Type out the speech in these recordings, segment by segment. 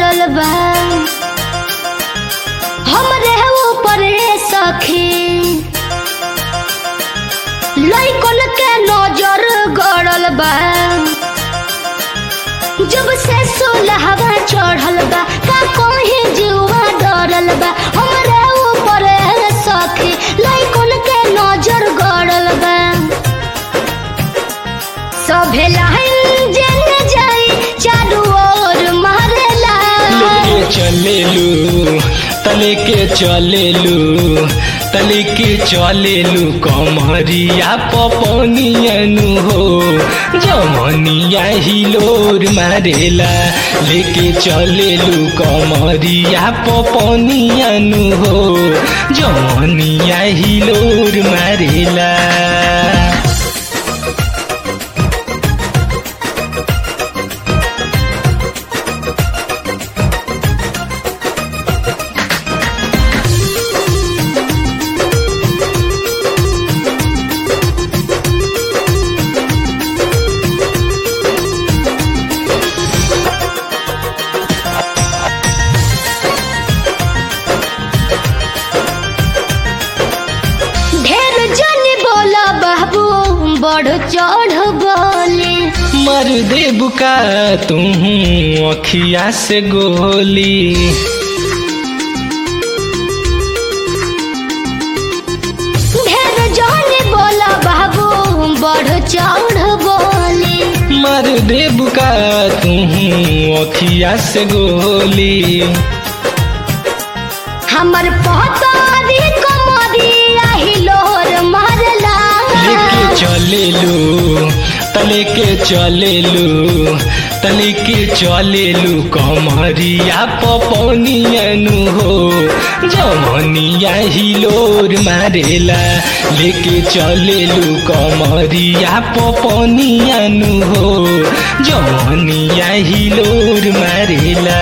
गड़ल बा हमरे ऊपर ए सखी लइकन के नजर गड़ल बा जब से सोलहवा चढ़ल बा का कहीं जीवा डरल बा हमरे ऊपर ए सखी लइकन के नजर गड़ल बा सभे लाइन जेने जाई चारू ओर मारेला लेके चलेलू तले के चलेलू तले के चलेलू कमरिया पपनियनु हो जमनिया हिलोर मारेला लेके चलेलू कमरिया पपनियनु हो जमनिया हिलोर मारेला ढेर जनी बोला बाबू बढ़ चढ़ बोले मर दे बुका तू अखिया से गोली ढेर जनी बोला बाबू बढ़ चढ़ बोले मर दे बुका तू अखिया से गोली हमर पहतारी कमरी आही लोर मारला लेके चलेलू तले के चलेलू तले के चलेलू कमरिया पपनियनु हो जमनिया हिलोर मारेला लेके चलेलू कमरिया पपनियनु हो जमनिया हिलोर मारेला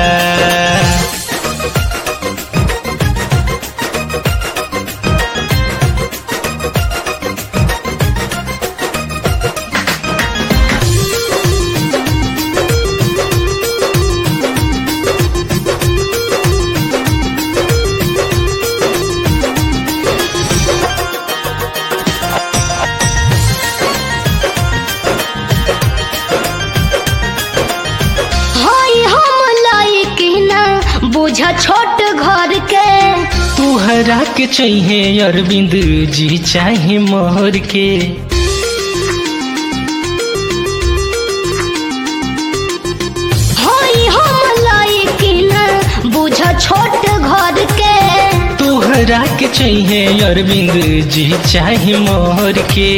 हाय हम लायक ना बुझ छोट घर के तुहरा के चाहिए अरविंद जी चाहे मोहर के हाय हम लायक ना बुझ छोट घर के तुहरा के चाहिए अरविंद जी चाहे मोहर के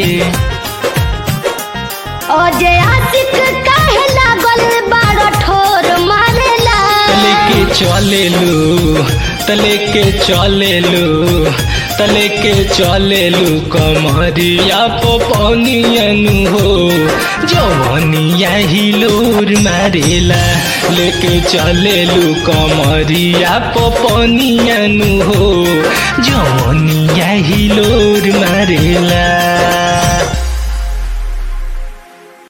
अजय आशिक काहे लागल बारो ठोर मारेला तले के चलेलू तले के चलेलू तले के चलेलू कमरिया पपनियनु हो जवनिया हिलोर मारेला लेके चलेलू कमरिया पपनियनु हो जवनिया हिलोर मारेला